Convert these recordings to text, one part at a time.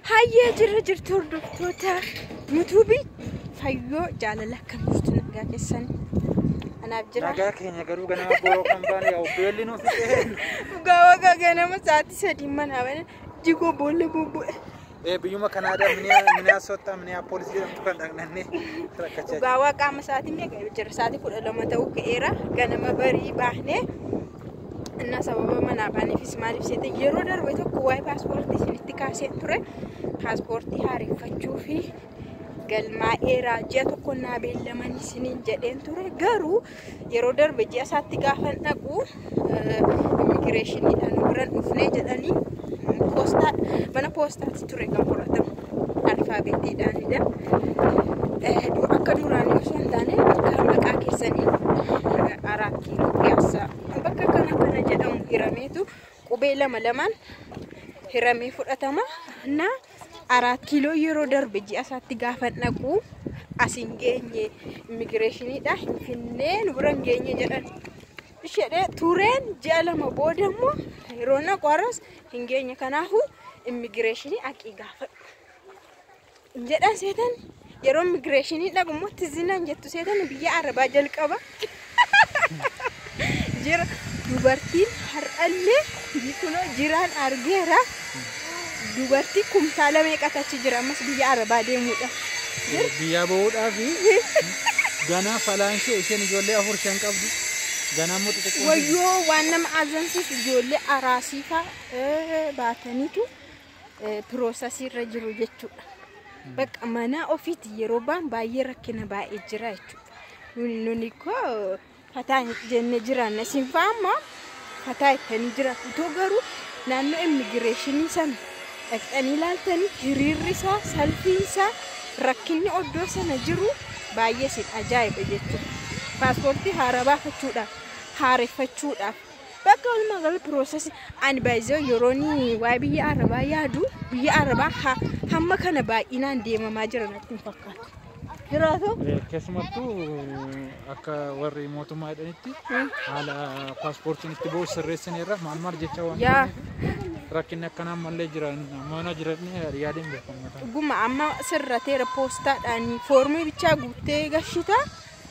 Hayyee jirra jirtu hordoftoota yuutuubii fayyoo jaalala akkam jirtu nagaa keessan anaaf jira. Nagaa keenya garuu ganama boroo kan baane yaa beelli nuuf ta'e. Dhugaa wagaa ganama sa'aatii sadii manaa bane jigoo boolla bubbu'e. Eh biyyuma Kanaadaa miniyaa soottaa miniyaa poolisii jedhamtu kan dhaqnannee rakkachaa jirra. Dhugaa waa qaama sa'aatii meeqa jira sa'aatii kudha lama ta'uu ka'eera ganama barii baanee እና sababa manaa baaneefis maaliif seete yeroo darbe tokko waa'ee paaspoortii isinitti kaaseen ture paaspoortii haareffachuu fi galmaa'eeraa ji'a tokko naa beellamanii isiniin jedheen ture garuu yeroo darbe ji'a isaatti gaafa dhaqu immigireeshiniidhaan biran dhufnee jedhanii poostaa mana poostaatti ture kan fudhatamu alfaabeetiidhaanidha. Akka duraanii osoo hin taane bakka maqaa keessanii araa kiiloo piyaassaa bakka kana kana jedhamu hirameetu qubee lama lamaan hiramee fudhatama. Na aራት kiiloo yeroo darbe ji'a isaatti gaafa dhaqu asiin geenye immigireeshiniidha finfinnee nu bira hin geenye jedhan. Ishedhee tureen ji'a lama booda immoo yeroo naqu har'as hin geenye kanaafuu immigireeshinii aqii gaafadhu. Jedhan seetan yeroo immigireeshinii dhaqu immoo tizinaan jettu seetan biyya arabaa jalqaba. Jira dubartiin har'allee kunoo jiraan argeera. Dubartii kumtaala meeqatu achi jira ammas biyya arabaa deemuudha. Biyyaa bahuudhaaf ganaa falaansee isheen ijoollee afur shan qabdu. Ganaa immoo xixiqqoo. Wayyoo waan nama azansiisu ijoollee araasiifaa baataniitu piroosasii irra jiru jechuudha. Bakka mana ofiiti yeroo baan baay'ee rakkina baay'ee jira jechuudha. Nuni nuni koo fataa jennee jiraanna isin fa'aa fataa ittanii jiraatu. Itoo garuu naannoo immigireeshinii sana dhaqxanii ilaaltanii hiriirri isaa salphiin isaa rakkinni oddoo sana jiru baay'ee isin ajaa'iba jechuudha. Paaspoortii haaraa baafachuudhaaf haareffachuudhaaf bakka walumaa gala piroosesii ani baay'ee yeroon waa'ee biyya arabaa yaadu biyya arabaa hamma kana baay'inaan deemamaa jira natti hin fakkaatu. Jiraatu? Keessumattuu akka warri mootummaa jedhanitti haala paaspoortiin itti bahu sirreessaniirra maal maal jecha waan Yaa rakkinni akkanaa ammallee jiran mana jiranii yaadeen beekamu. dhuguma amma sirrateera poostaadhaan foormii bichaa guuttee gashita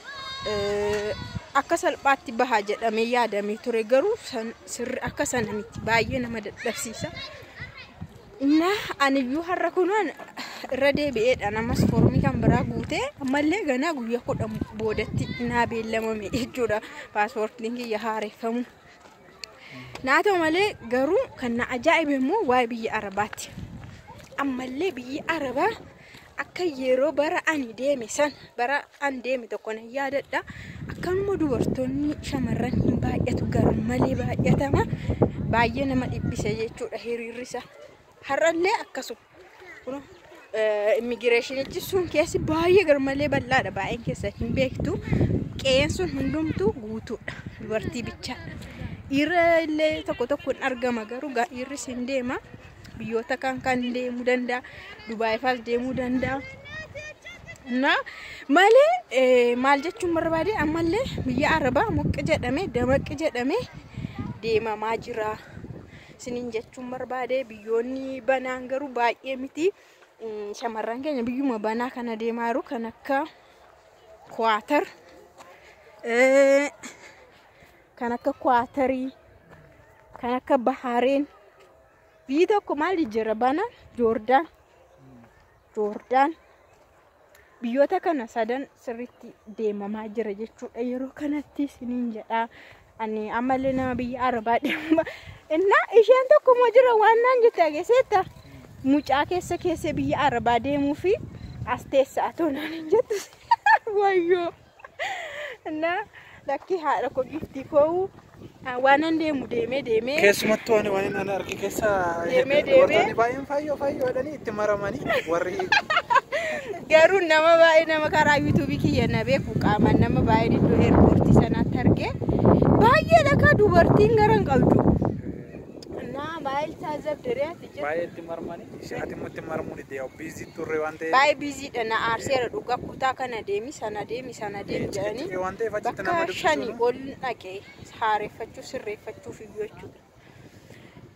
akka salphaatti bahaa jedhamee yaadamee ture garuu sirri akka sana miti baay'ee nama dadhabsiisa. Na aniyyuu har'a kunuun irra deebi'eedha namas foormii kan biraa guutee ammallee ganaa guyyaa kudhan boodatti naa beellamame jechuudha paaspoortiin kiyya haareffamu. Naa ta'u malee garuu kan na ajaa'ibe immoo waa'ee biyya arabaati. Ammallee biyyi arabaa akka yeroo bara ani deeme san bara ani deeme tokko nan yaadadha. Akkanuma dubartoonni shamarran hin baay'atu garuu malee baay'atama. Baay'ee nama dhibbisa jechuudha hiriirrisa. Har'allee akkasuma. Kun immigireeshinichi sun keessi baay'ee garmalee bal'aadha. Baay'een keessan hin beektu. Qe'een sun hundumtuu guutuudha. Dubartii bichaadha. Dhiira illee tokko tokko hin argama garuu dhiirris hin deema. Biyyoota kan kan deemuu danda'a. Dubaayifaas deemuu danda'a. Na malee maal jechuun barbaade ammallee biyya arabaa muqqi jedhamee damaqqi jedhamee deemamaa jira. Isiniin jechuun barbaade biyyoonni banaan garuu baay'ee miti. Shamarran keenya biyyuma banaa kana deemaa jiru kan akka Kwaatar. kan akka kwaatarii kan akka bahaareen biyyi tokko maal jira bana joordaan joordaan biyyoota kana sadan sirritti deemamaa jira jechuudha yeroo kanatti isiniin jedhaa ani ammallee nama biyya arabaa deema innaa isheen tokko moo jira waan naan jette ageessetta mucaa keessa keessa biyya arabaa deemuu fi as teessaa toonaan hin jettu wayyoo innaa lakki haadha koo giftii koo waan an deemu deemee deemee Keessumattuu ani waan inni arge keessa Deemee, dubartoonni deemee. baay'een fayyoo fayyoo jedhanii itti maramanii warri garuu nama baay'ee nama karaa yuutuubii kiyya na beeku qaamaan nama baay'ee iddoo eerpoortii sanaatti argee baay'ee dhagaa dubartiin gara hin qabdu. Naa baay'ee taazabdiree ati jirtu. baay'ee itti marmanii ati immoo itti marmuun itti yaa'u biizii turre waan ta'eef. Baay'ee biiziidha na aarseera dhugaa kutaa kana deemi sana deemi sana deemi jedhanii waan ta'eef achitti nama bakka shanii dubbisuun ol dhaqee haareffachuu sirreeffachuuf iyyuu jechuudha.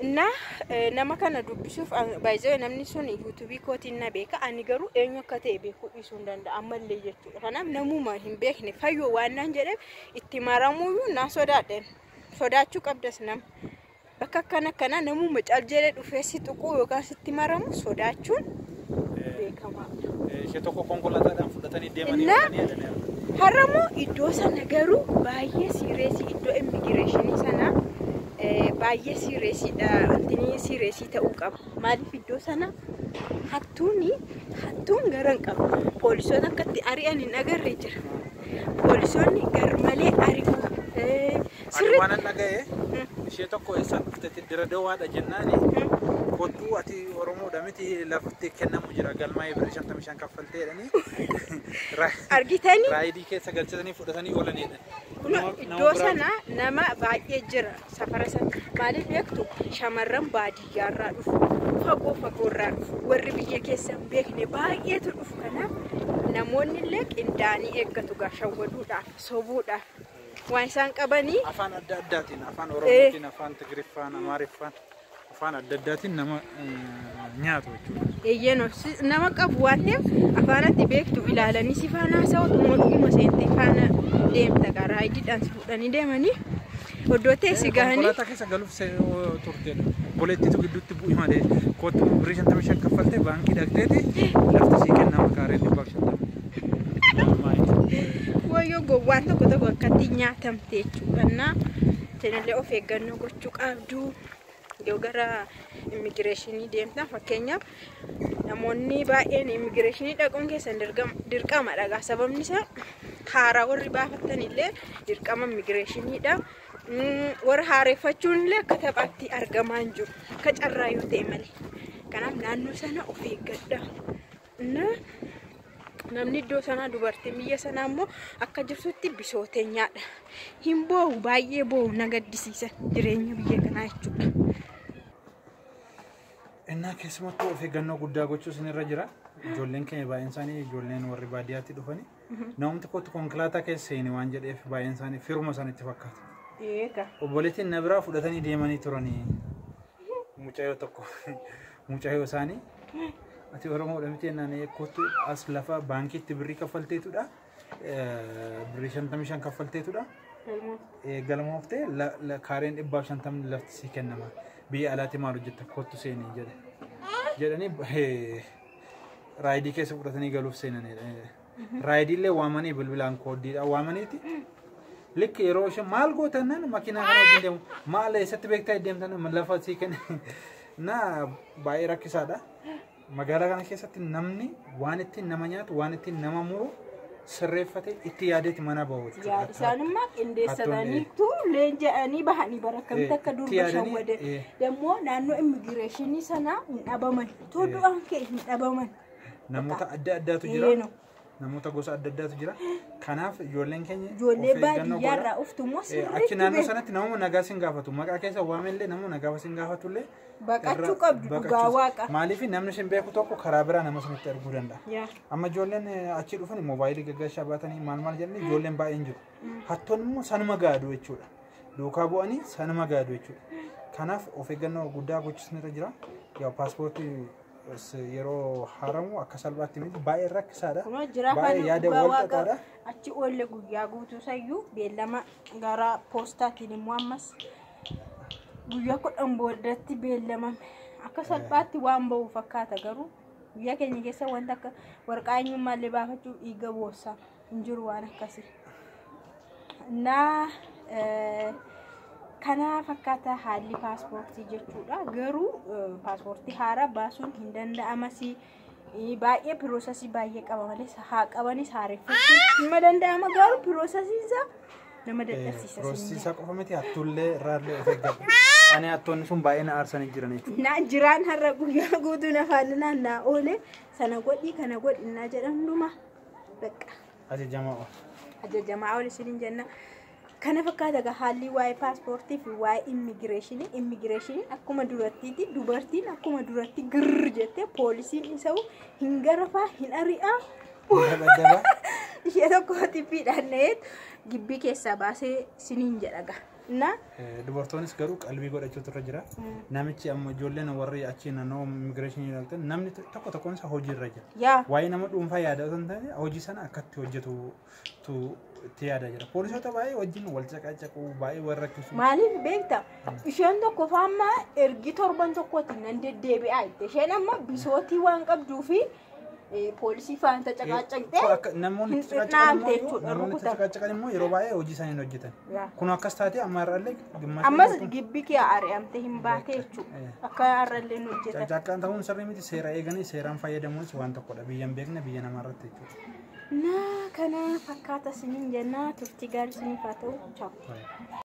Innaa eh, nama kana dubbisuuf baay'ee namni sun yuutuubii kootiin na beeka ani garuu eenyu akka ta'e beekuu dhiisuu hin danda'a ammallee jechuudha. Kanaaf namuma hin beekne fayyoo waan naan jedheef itti maramuyyuu naa sodaadhen sodaachuu qabdas nama. Bakka akkana akkana namuma cal jedhee dhufee si tuquu yookaan sitti maramu sodaachuun beekamaadha. Ishee tokko konkolaataadhaan fudhatanii deemanii Innaa- oolanii jedhanii Har'ammoo iddoo sana garuu baay'ee siireesii iddoo immigireeshinii sanaa eh, baay'ee siireesiidha. Wanti siireesii ta'uu qaba. Maaliif iddoo sana hattuuni hattuun gara hin qabu. Poolisoota akkatti ari'an hin agarree jira. Poolisoonni gar malee ari'u. Eh, Ani Sirriitti. waan an dhaga'e ishee tokko eessaan dhuftetti dira dawaadha jennaani kottuu ati Oromoodha miti lafatti kennamu jira galmaa'ee birrii shantamii shan kaffaltee jedhanii Argitanii raayidii keessa galchatanii fudhatanii oolanidha. Kun iddoo sana nama baay'ee jira safara sana maaliif beektu shamarran baadiyyaarraa dhufu fagoo fagoorraa dhufu warri biyya keessa hin beekne baay'eetu dhufu kanaaf namoonni illee qindaa'anii eeggatu gaa shawwaduudhaaf sobuudhaaf waan isaan qabanii Afaan adda addaatiin afaan Oromootiin afaan Tigiriffaan Amaariffaan afaan adda addaatiin nama eh, nyaatu jechuudha. eeyyeen nama qabu waan ta'eef afaanatti beektu ilaalanii si faana haasa'u dhuma dhuguma seentee faana deemta gaa raayidiidhaan si fuudhanii deemanii oddoo teessi gahanii Konkolaataa keessa galuuf se- oo turtedha. Boleettiitu gidduutti bu'i malee kottuu birrii shantamii shan kaffaltee baankii dhaqxeeti lafti sii kennama kaaree dhibbaaf shantamii. wayyoo gowwaan tokko tokko akkatti nyaatamte jechuudha na isinillee of eeggannoo gochuu qabdu yoo gara immigireeshinii deemtan fakkeenyaaf namoonni baay'een immigireeshinii dhaquun keessan dirqama- dirqama dhagaa sababni isaa haaraa warri baafattan illee dirqama immigireeshiniidha Mm, warra haareeffachuun illee akka taphaatti argamaa hin jiru akka carraa yoo ta'e malee kanaaf naannoo sana of eeggadha na namni iddoo sanaa dubartiin biyya sanaa immoo akka jirtutti bisooteenyaadha hin boo'u baay'ee boo'u na gaddisiisan jireenya biyya kanaa jechuudha. Innaa keessumattuu of eeggannoo guddaa gochuu isinirra jira. Ijoolleen keenya baay'een isaanii ijoolleen warri baadiyyaatti dhufanii namni tokkotti konkolaataa keessa seeni waan jedheef baay'een isaanii firuma isaanitti fakkaata. Eega. Obboleettiin na biraa fudhatanii deemanii turanii mucayyoo tokko mucayyoo isaanii ati Oromoodha miti jennaan kottu as lafa baankiitti birrii kaffalteetudha. Birrii shantamii shan kaffalteetudha. galmooftee kaareen dhibbaaf shantamni lafti sii kennama. Biyya alaatti maal hojjetta kottu seenii jedhe. Jedhanii raayidii keessa fudhatanii galuuf seenanidha. Raayidiillee waamanii bilbilaan kooddiidha waamaniiti. Likki yeroo isheen maal gootannan makiinaa kana wajjin deemu maal eessatti beektaa deemtan lafa sii kenne na baay'ee rakkisaadha. Magaalaa kana keessatti namni waan ittiin nama nyaatu waan ittiin nama muru sirreeffatee itti yaadeeti mana bahu. Yaa isaanimmaa qindeessataniitu leenja'anii bahanii barakkamti akka durba shawwadan. Dammoo naannoo immigireeshinii sanaa hin dhabaman. Toldu'aan kee hin dhabaman. Namoota adda addaatu jira. Namoota gosa adda addaatu jira. Kanaaf ijoolleen keenya Ijoollee baadiyyaa irraa dhuftu immoo Achi sirriitti naannoo beeku. sanatti namuma nagaa sin gaafatu. Maqaa keessa waamellee namuma nagaa sin gaafatullee. Baqachuu qabdu dhugaa waaqa. Maaliif namni sin beeku tokko karaa biraa nama sinitti arguu danda'a. Yaa. Amma ijoolleen eh, achi dhufan moobaayilii gaggeessaa baatanii maal maal jedhanii ijoolleen baay'een jiru. Hattoonni immoo sanuma gaadu jechuudha. Duukaa bu'anii sanuma gaadu jechuudha. Kanaaf of eeggannoo guddaa gochuun irra jira. Yaa paaspoortii s- yeroo haaramu akka salphaatti miti baay'ee rakkisaadha. Kunoo jira Baay'ee kan yaada dhugaa wal waaqa xaxaadha. achi oolle guyyaa guutuu sayyuu beellama gara poostaatiin immoo ammas guyyaa kudhan booddatti beellamame akka salphaatti waan ba'u fakkaata garuu biyya keenya keessa wanta akka warqaa eenyummaallee baafachuu dhiiga boossaa hin jiru waan akkasii. Naa eh, kana fakkaata haalli paaspoortii jechuudha garuu eh, paaspoortii haaraa baasuun hin danda'amasii. Eh, baay'ee piroosesii baay'ee qaba malee haa qabanis haareffachuun nama danda'ama garuu piroosesiin isaa nama dadhabsiisa. Roosisaa qofa miti hattuullee irraallee of eeggadhu. Ani hattoonni sun baay'ee na aarsanii jiran jechuudha. Na jiraan har'a guyyaa guutuu nafaan naannaa oole sana godhi kana godhi naa jedhan hunduma beqa Ajajamaa ool. ajajamaa oole isiniin jenna. Kana fakkaata egaa haalli waa'ee paaspoortii fi waa'ee immigireeshinii immigireeshinii akkuma durattiiti dubartiin akkuma duratti girr jettee poolisiin isa hin garafaa hin ari'aa Daddabaa. ishee tokko xiphiidhaan na'eet gibbii keessaa baasee siniin jedhaga. Na Eh, Dubartoonis garuu qalbii godhachuutu irra jira. Namichi amma ijoolleen warri achi naannoo immigireeshinii dhaqxan namni tokko tokkoon isaa hojii irra jira. yaa Waa'ee nama dhuunfaa yaada osoo hin taane hojii sana akkatti hojjetu tu itti yaadaa jira. Poolisoota baay'ee wajjin wal caqacaquu baay'ee wal rakkisu. maaliif beekta isheen tokko faamma ergi torban tokkotti nan deddeebi'aa jette isheen amma bisootii waan qabduu fi eh, poolisii faana caqacaqxee Akka namoonni hin itti caqacaqan xinnaamte immoo- jechuudha, namoonni itti rukutan. caqacaqan immoo yeroo baay'ee hojii isaanii hin hojjetan. Yaa. Kun akkas taate amma irraallee gimmaashii ammas kun- gibbi kee ari'amte hin baate jechuudha Eh. akka har'allee nu hojjetan Caqacaqaan ta'uun sirrii miti seera eeganii seeraan fayyadamuunis waan tokkodha. Biyya hin beekne biyya namaa irratti jechuudha. na kana fakkaata isiniin jennaa turtii gaarii isiniif haa ta'u chaapu. Baay'ee.